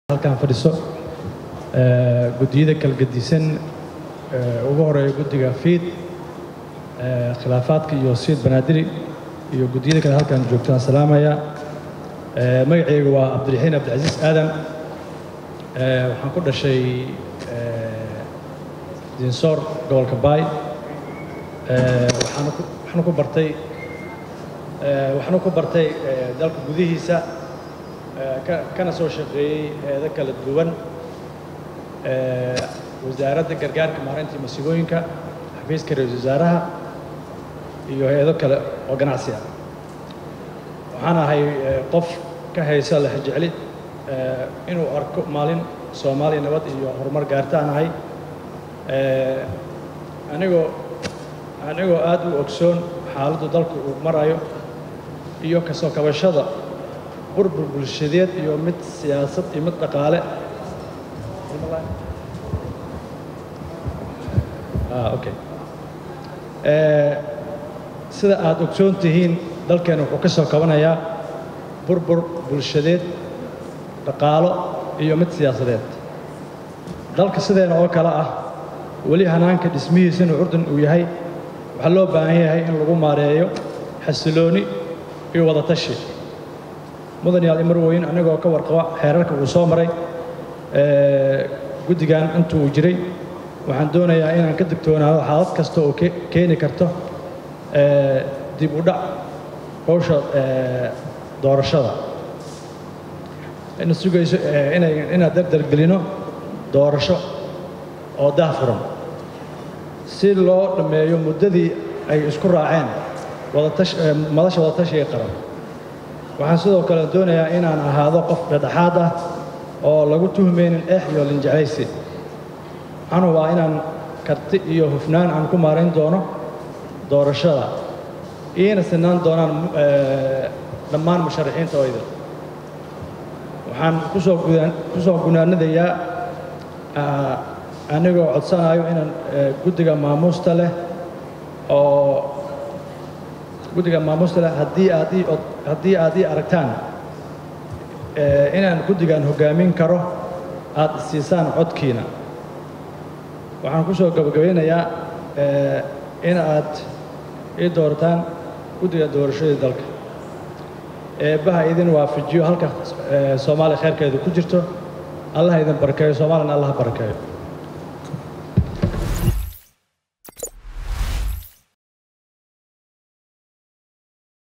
halkan fadhiso guddiyada kala gedisan ugu horeeya guddiga fiid khilaafaadka iyo siid banaadiri iyo guddiyada kale halkan joogtaan salaamaya magacayga waa cabdiraxiin cabdicasiis aadan waxaan ku dhashay dinsoor gobolka baay waxaana ku bartay waxaana ku bartay dalka gudihiisa kana soo shaqeeyey heedo kala duwan wasaaradda gargaarka maareynta masiibooyinka xafiiska ra-iisul wasaaraha iyo hay-ado kale oo ganacsi ah waxaan ahay qof ka haysa lexjecli inuu arko maalin soomaaliya nabad iyo horumar gaartaan ahay anigoo anigoo aad u ogsoon xaaladdu dalku uu marayo iyo kasoo kabashada burbur bulshadeed iyo mid siyaasad iyo mid dhaqaale okay sida aad ogsoon tihiin dalkeena wuxuu ka soo kabanayaa burbur bulshadeed dhaqaalo iyo mid siyaasadeed dalka sideena oo kale ah weli hanaanka dhismihiisana urdun uu yahay waxaa loo baahan yahay in lagu maareeyo xasilooni iyo wadatashi mudan yaal imar weyn anigoo ka warqaba xeerarka uu soo maray guddigan intu uu jiray waxaan doonayaa inaan ka digtoonaado xaalad kasta oo keeni karto dib u dhac howsha doorashada ina sugayso inaad dardargelino doorasho oo daahfuran si loo dhammeeyo muddadii ay isku raaceen madasha wadatashiga qaran waxaan sidoo kale doonayaa inaan ahaado qof dhedhexaad ah oo lagu tuhmaynin eex iyo linjeclaysi waxaan hubaa inaan karti iyo hufnaan aan ku maarayn doono doorashada iina sinaan doonaan dhammaan musharaxiinta oo idin waxaan kusoo ku soo gunaanadayaa anigoo codsanayo inaan guddiga maamuusta leh oo guddiga maamuusta leh haddii aad ii haddii aad ii aragtaan inaan guddigan hoggaamin karo aad isiisaan codkiina waxaan ku soo gabagabaynayaa in aad ii doorataan guddiga doorashadii dalka eebbaha idin waafajiyo halka soomaaliya khayrkeedu ku jirto allaha idin barakeeyo soomaaliyana allaha barakeeyo